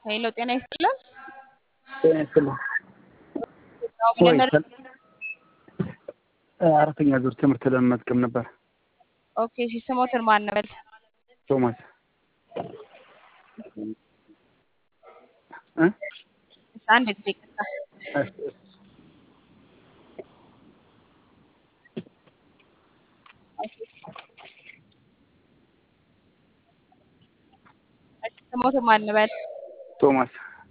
ሄሎ ጤና ይስጥልን። ጤና ይስጥልኝ። ያው ወይ መጀመሪያ አራተኛ ዙር ትምህርት ለመመዝገብ ነበር። ኦኬ እሺ፣ ስሞትን ማን ነበር? ቶማስ እ አንድ ጊዜ ቅጣ እሺ፣ እሺ። እሺ፣ ስሞትን ማን ነበር? ቶማስ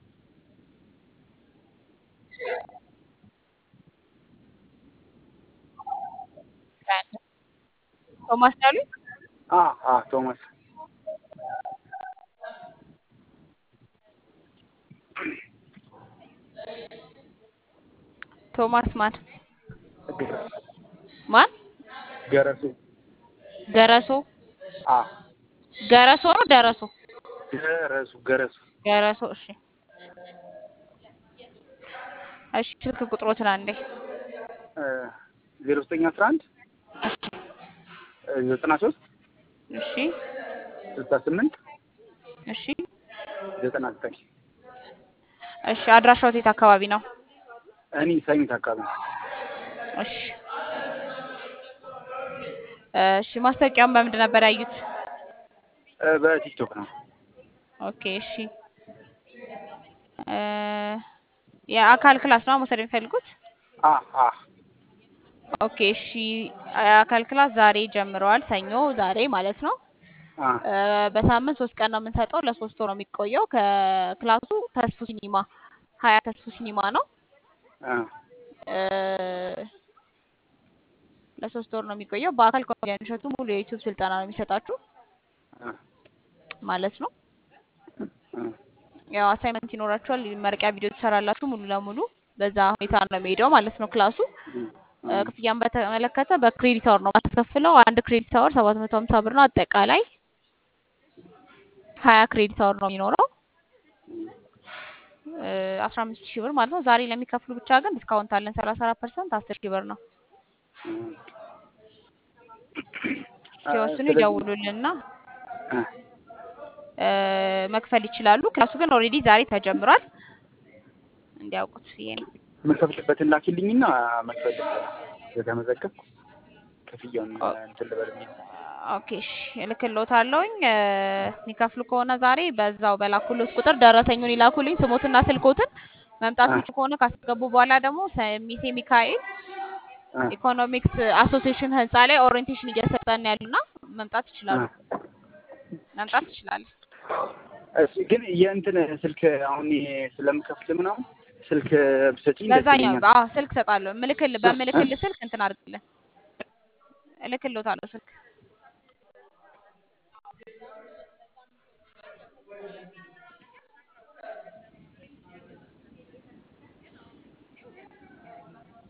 ቶማስ ያሉኝ አ አ ቶማስ ቶማስ ማን ማን? ገረሱ ገረሶ አ ገረሶ ነው ደረሶ? ገረሱ ገረሱ ገረሶ። እሺ እሺ፣ ስልክ ቁጥሮትን አንዴ ዜሮ ዘጠኝ አስራ አንድ ዘጠና ሶስት እሺ ስልሳ ስምንት እሺ ዘጠና ዘጠኝ እሺ። አድራሻው የት አካባቢ ነው? እኔ ሳይንት አካባቢ ነው። እሺ እሺ። ማስታወቂያውን በምንድን ነበር ያዩት? እ በቲክቶክ ነው። ኦኬ እሺ። እ የአካል ክላስ ነው መውሰድ የሚፈልጉት? አ አ ኦኬ እሺ። የአካል ክላስ ዛሬ ጀምረዋል። ሰኞ ዛሬ ማለት ነው። አ እ በሳምንት ሶስት ቀን ነው የምንሰጠው። ለሶስት ወር ነው የሚቆየው። ከክላሱ ተስፉ ሲኒማ ሀያ ተስፉ ሲኒማ ነው። አ እ ለሶስት ወር ነው የሚቆየው። በአካል ኮሜዲያን እሸቱ ሙሉ የዩቲዩብ ስልጠና ነው የሚሰጣችሁ አ ማለት ነው። አ ያው አሳይመንት ይኖራችኋል። መርቂያ ቪዲዮ ትሰራላችሁ። ሙሉ ለሙሉ በዛ ሁኔታ ነው የሚሄደው ማለት ነው ክላሱ። እ ክፍያን በተመለከተ በክሬዲት አወር ነው የማስከፍለው። አንድ ክሬዲት አወር ሰባት መቶ ሀምሳ ብር ነው። አጠቃላይ ሀያ ክሬዲት አወር ነው የሚኖረው አስራ አምስት ሺህ ብር ማለት ነው። ዛሬ ለሚከፍሉ ብቻ ግን ዲስካውንት አለን ሰላሳ አራት ፐርሰንት አስር ሺህ ብር ነው። ሲወስኑ ይደውሉልንና አ እ መክፈል ይችላሉ። ክላሱ ግን ኦልሬዲ ዛሬ ተጀምሯል እንዲያውቁት ብዬ ነው። የምከፍልበትን ላኪልኝና መክፈል የተመዘገብኩ ክፍያውን እንትን ልበል ብዬ ነው። ኦኬ እሺ፣ እልክልዎታለሁኝ። እ የሚከፍሉ ከሆነ ዛሬ በዛው በላኩሎት ቁጥር ደረሰኙን ይላኩልኝ፣ ስሞትና ስልኮትን። መምጣት አ የሚችሉ ከሆነ ካስገቡ በኋላ ደግሞ ሰሚሴ ሚካኤል አ ኢኮኖሚክስ አሶሲዬሽን ህንፃ ላይ ኦሪየንቴሽን እየሰጠን ያሉና መምጣት ይችላሉ። አ መምጣት ይችላሉ። እሺ ግን የእንትን ስልክ አሁን ይሄ ስለምከፍል ምናምን ስልክ ብሰጪኝ ደስ በዛኛው ይለኛል። አዎ ስልክ እሰጣለሁ። ምልክል በምልክል ስልክ እንትን አድርግልን እልክልዎታለሁ ስልክ